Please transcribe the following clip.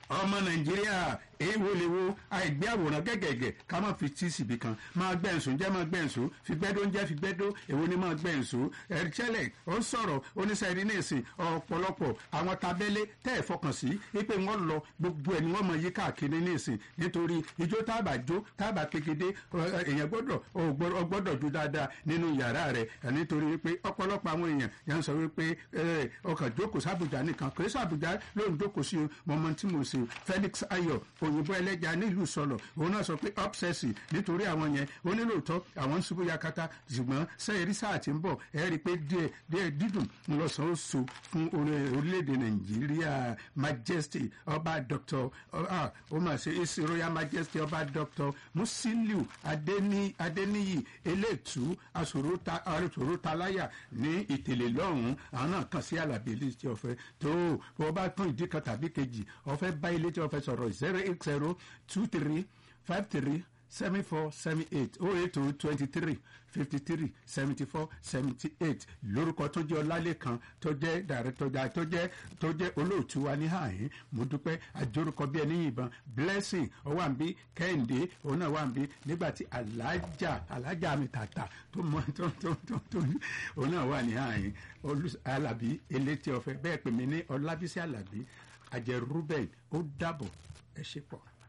ọmọ nàìjíríà èèwọ̀ lè wo àìgbé àwòrán gẹ́gẹ́gẹ́ ká má fi tí síbi kan máa gbẹ̀nsùn jẹ́ máa gbẹ̀nsùn fi gbẹ́dọ́ ń jẹ́ fi gbẹ́dọ́ èwo ni máa gbẹ̀nsùn ẹ̀ríṣẹ́lẹ̀ ó ń sọ̀rọ̀ oníṣẹ́rí ní ìsìn ọ̀pọ̀lọpọ̀ àwọn tabẹ́lé tẹ́ ẹ̀ fọkàn sí wípé wọ́n lọ gbogbo ẹ̀ ni wọ́n mọ yí káàkiri ní ìsìn nítorí ijó tábà jó tábà pegede èèyàn gbọ́dọ̀ ó gbọ́dọ̀ jó dáadáa nínú yàrá rẹ̀ nítorí wípé ọ̀pọ̀lọpọ̀ àwọn èèyàn yà ń sọ wípé ọkàn jókòó sábùjá nìkan kò sí àbújá ló ń jókòó sí mọ́mọ́ tí mo ṣe Felix Ayọ̀ òyìnbó ẹlẹ́ja nílùú sọ̀lọ̀ òun náà sọ pé obsessi nítorí àwọn yẹn ó nílò tọ́ àwọn ń ṣubú yakata ṣùgbọ́n sẹ́yìn sáà tí ń bọ̀ ẹ rí i pé díẹ̀ díẹ̀ dídùn ń lọ sàn ó so fún orílẹ̀-èdè nàìjíríà majesty ọba dr ó mà ṣe isi royal majesty ọba dr musiliu adeniyi eléètú asòrótaláyà ní ìtẹ̀lẹ̀ lọ́hùn-ún àwọn náà kàn sí àlàbí ilé tí ọ̀fẹ́ tó o bá tún ìdí kan tàbí kejì ọ̀fẹ́ bá ilé tí ọ̀fẹ́ sọ̀rọ̀ zero eight zero two three five three seven four seven eight oh eight oh twenty three fifty three seventy four seventy eight lórúkọ tó jẹ́ ọlálẹ́kan tó jẹ́ dàrẹ́tọ́jà tó jẹ́ tó jẹ́ olóòtú wa ní àyín mo dúpẹ́ àjórúkọ bí ẹni yìnbọn blessing ọwọ́ àǹbí kẹ́hìndé òun náà wà àǹbí nígbà tí alájà alájà mi tàtà tó mọ tó tó tó tó òun náà wà ní àyín alábí elétí ọ̀fẹ́ bẹ́ẹ̀ pè mí ní ọlábísí alábí àjẹrúbẹ̀ ó dàbọ̀ ẹ ṣe pọ̀.